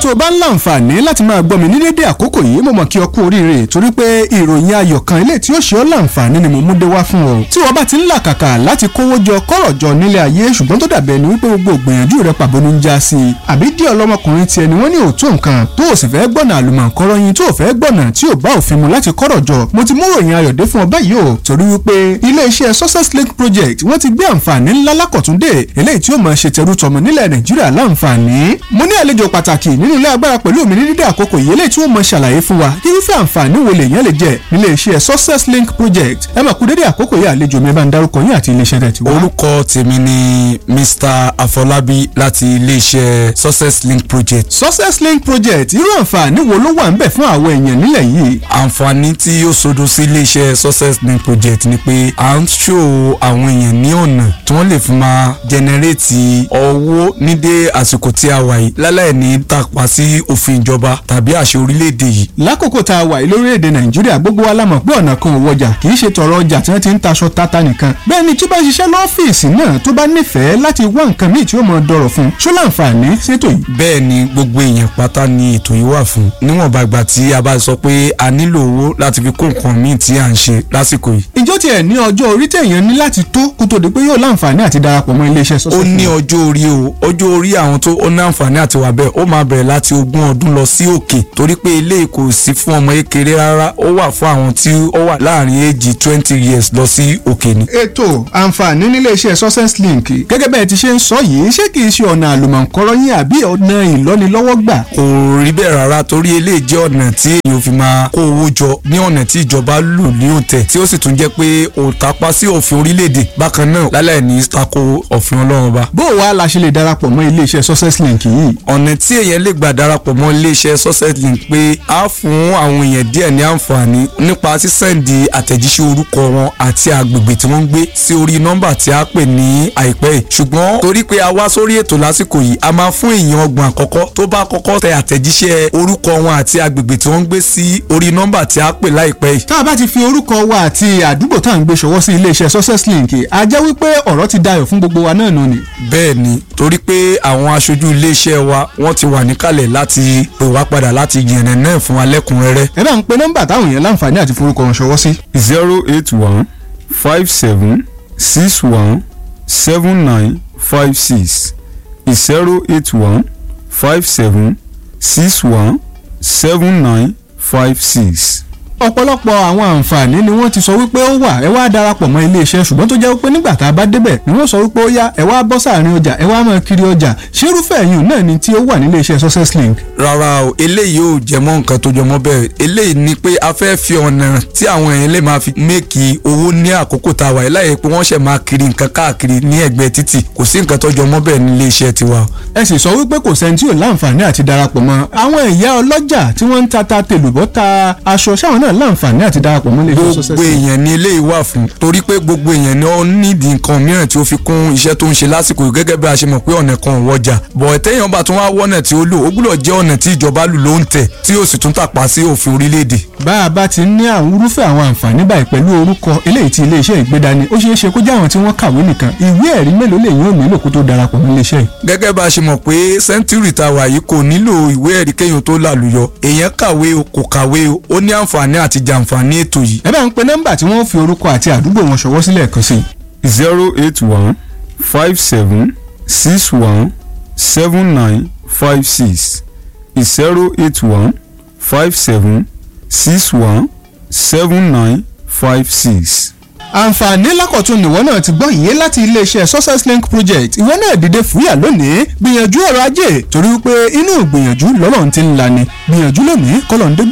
tó o bá ń láǹfààní láti máa gbọ́ mi ní dédé àkókò yìí mo mọ̀ kí ọ kú oríire torí pé ìròyìn ayọ̀ kan ilé tí ó ṣe ọ́ láǹfààní ni mo mú dé wá fún ọ. tí wọ́n bá ti ń làkàkà láti kówó jọ kọ́rọ̀ jọ nílé ayé ṣùgbọ́n tó dàbẹ̀ ni wípé gbogbo ìgbìyànjú rẹ pàbó ní ń já sí i. àbí díẹ̀ ọlọ́mọkùnrin tiẹ̀ ni wọ́n ní òótọ́ nǹkan tó o sì fẹ́ gbọ́nà àlùmọ̀ǹkọ́rọ́ yín tó o fẹ́ gbọ́nà tí ò bá òfin mu láti kọ́rọ̀ jọ mo ti mú ròyìn ayọ̀ dé fún ọ báyìí o torí wípé ilé-iṣẹ́ success link project wọ́n ti gbé àǹfààní ńlá lákọ̀túndé eléyìí tí ó máa ṣe tẹrú tọmọ nílẹ̀ nàìjíríà láǹfààní. mo ní àlejò pàtàkì nínú ilé agbára pẹ̀lú mi ní dídé àkókò yìí eléyìí tí wọ́n máa ṣàlàyé fún wa irúfẹ́ àǹfààní wo lèèyàn lè jẹ nílé iṣẹ́ success link project ẹ máa kú dédé àkókò yìí àlejò mi bá ń dárúkọ yín àti iléeṣẹ́ tẹ̀ tí wá. orúkọ tèmi ni mr afọlábí láti iléeṣẹ́ success link project. success link project irú àǹfààní wo ló wà ń bẹ̀ fún àwọn èèyàn nílẹ̀ yìí. àǹfààní tí ó sodo sí iléeṣẹ́ success link project ni pé à ń ṣò àwọn èèyàn ní ọ̀nà tí wọ́n lè fi máa jẹnẹrétì owó ní dé àsìkò tí a wà yìí láláì ní tàpá sí òfin ìjọba tàbí àṣẹ orílẹ̀-èdè yìí. lákòókò tá a wà yìí lórílẹ̀‐èdè nàìjíríà gbogbo wa la mọ̀ pé ọ̀nà kan ò wọjà kì í ṣe tọrọ ọjà tí wọ́n ti ń taṣọ tata nìkan bẹ́ẹ̀ ni tí bá ṣiṣẹ́ lọ́fíìsì náà tó bá nífẹ̀ẹ́ láti wá nǹkan míì tí ó mọ̀ dọ̀rọ̀ fún ṣó láǹfààní ṣètò yìí. bẹ́ẹ̀ ni gbogbo èèyàn pátá ni ètò yìí wà fún níwọ̀nba ìgbà tí a bá sọ pé a nílò owó láti fi kó nǹkan míì tí à ń ṣe lásìkò yìí. ìjọ tiẹ̀ ní ọjọ́ orí téèyàn ní láti tó kó tó di pé yóò láǹfààní àti darapọ̀ mọ́ iléeṣẹ́ ó sọ́sọ́. ní ọjọ́ orí o ọjọ́ orí àwọn tó ó ní àǹfààní àti wà bẹ́ẹ̀ ó máa bẹ̀rẹ̀ láti ogún ọdún lọ sí òkè torí pé ilé kò sí fún ọmọ kékeré rárá ó wà fún àwọn tí ó wà láàrin èjì twenty years lọ sí òkè ni. ètò àǹfààní nílé iṣẹ́ success link gẹ́gẹ́ bẹ́ẹ̀ ti ṣe ń sọ yìí ṣé kìí ṣe ọ̀nà àlùmọ̀ǹkọ́rọ́ yín àbí ọ̀nà ìlọ́nilọ́wọ́gbà. kò rí bẹ́ẹ̀ rárá torí eléyìí jẹ́ ọ̀nà tí èèyàn fi máa kó owó jọ ní ọ̀nà tí ìjọba lù ní òǹtẹ̀ tí ó sì tún jẹ́ pé òǹtapá sí òfin orílẹ̀-èdè bákan náà lálẹ́ ní tako òfin ọlọ́run ba. bó o wá la ṣe lè darapọ̀ mọ́ ilé iṣẹ́ success link yìí. ọ̀nà tí èèyàn lè gbà darapọ̀ mọ́ iléeṣẹ́ success link pé á fún àwọn èèyàn díẹ̀ ní àǹfààní nípa sísẹ́ǹdì àtẹ̀jíṣẹ́ orúkọ wọn àti agbègbè tí wọ́n ń gbé sí orí nọ́mbà tí a pè ní àìpẹ́ yìí ṣùgbọ́n torí pé a wá sórí ètò lásìkò yìí a máa fún èèyàn ọgbọ̀n àkọ́kọ́ tó bá kọ́kọ́ tẹ àtẹ̀jíṣẹ́ orúkọ wọn àti agbègbè tí wọ́n ń gbé sí orí nọ́mbà tí a pè láìpẹ́ yìí tá a bá ti fi orúkọ wa àti àdúgbò tá à ń gbé ṣọwọ́ sí ilé iṣẹ́ success link a jẹ́ wípé ọ̀rọ̀ ti dayọ̀ fún gbogbo wa náà nù ni. bẹ́ẹ̀ ni torí pé àwọn aṣojú iléeṣẹ́ wa wọ́n ti wà níkàlẹ̀ láti pè wá padà láti yànnà náà fún wa lẹ́kùnrẹ́rẹ́ ẹ bá ń pe nọ́mbà táwọn èèyàn láǹfààní àti forúkọ wọn ṣọwọ́ sí. zero eight one five seven six one seven nine five six zero eight one five seven six one seven nine five six. ọ̀pọ̀lọpọ̀ àwọn àǹfààní ni wọ́n ti sọ wípé ó wà ẹ wá darapọ̀ mọ́ iléeṣẹ́ ṣùgbọ́n tó jẹ́ wípé nígbà tá a bá débẹ̀ ni wọ́n sọ wípé ó yá ẹ wá bọ́ sáàrin ọjà ẹ wá máa kiri ọjà ṣérúfẹ́ ẹ̀yìn náà ni tí ó wà nílé iṣẹ́ success link. rárá o eléyìí ò jẹmọ́ nǹkan tó jọmọ́ bẹ́ẹ̀ eléyìí ni pé a fẹ́ fi ọ̀nà tí àwọn èèyàn lè máa fi méèkì owó ní àkókò tá a wà yìí láyé pé wọ́n ṣẹ̀ máa kiri nǹkan káàkiri ní ẹ̀gbẹ́ títì kò sí nǹkan tó jọmọ́ bẹ́ẹ̀ nílé iṣẹ́ tiwa. ẹ sì sọ wípé kò sẹ́ni tí ò láǹfààní àti darapọ̀ mọ́ àwọn ìyá ọlọ́jà tí wọ́n ń ta ta tèlùbọ́ ta aṣọ sáwọn náà láǹfààní àti darapọ̀ mọ́ ilé iṣẹ́ success gbogbo link. èèyàn ni eléyìí wà fún torí pé gbogbo èèyàn ni ó nídìí nǹkan mìíràn tí ó fi kún iṣẹ́ tó ń ṣe lásìkò yìí gẹ́gẹ́ bí a ṣe mọ̀ pé ọ̀nà kan ò wọjà bọ̀ ẹ̀tẹ́yàn bá tún wá wọ́nà tí ó lò ó gbúdọ̀ jẹ́ ọ̀nà tí ìjọba lù ló ń tẹ̀ tí ó sì tún tàpá sí òfin orílẹ̀-èdè. bá a bá ti ní àwọn irúfẹ́ àwọn àǹfààní báyìí pẹ̀lú orúkọ eléyìí tí iléeṣẹ́ ìgbédani ó ṣeé ṣe kó jẹ́ àwọn tí wọ́n kàwé nìkan ìwé ẹ̀rí mélòó lèyìn ò nílò kó tó darapọ̀ mọ́ iléeṣẹ́ yìí. gẹ́gẹ́ bá a ṣe mọ̀ pé sẹ́ńtúrì tá a wà yìí kò nílò ìwé ẹ̀rí kéèyàn tó làlùyọ èèyàn kàwé o kò kàwé o ó ní àǹfààní àti jàǹfààní ètò yìí. ẹ bá ń pe nọ́mbà tí wọ́n fi orúkọ àti àdúgbò wọn ṣọwọ́ sílẹ̀ kan sí i. zero eight one five seven six one seven nine five six zero eight one five seven six one seven nine five six. àǹfààní lákọ̀tún nìwọ náà ti gbọ́ yìí láti iléeṣẹ́ success link project ìwọ náà dìde fúyà lónìí gbìyànjú ọrọ̀ ajé torí wípé inú ìgbìyànjú lọ́lọ́run ti ń lani gbìyànjú lónìí kọ́lọ̀ ń dé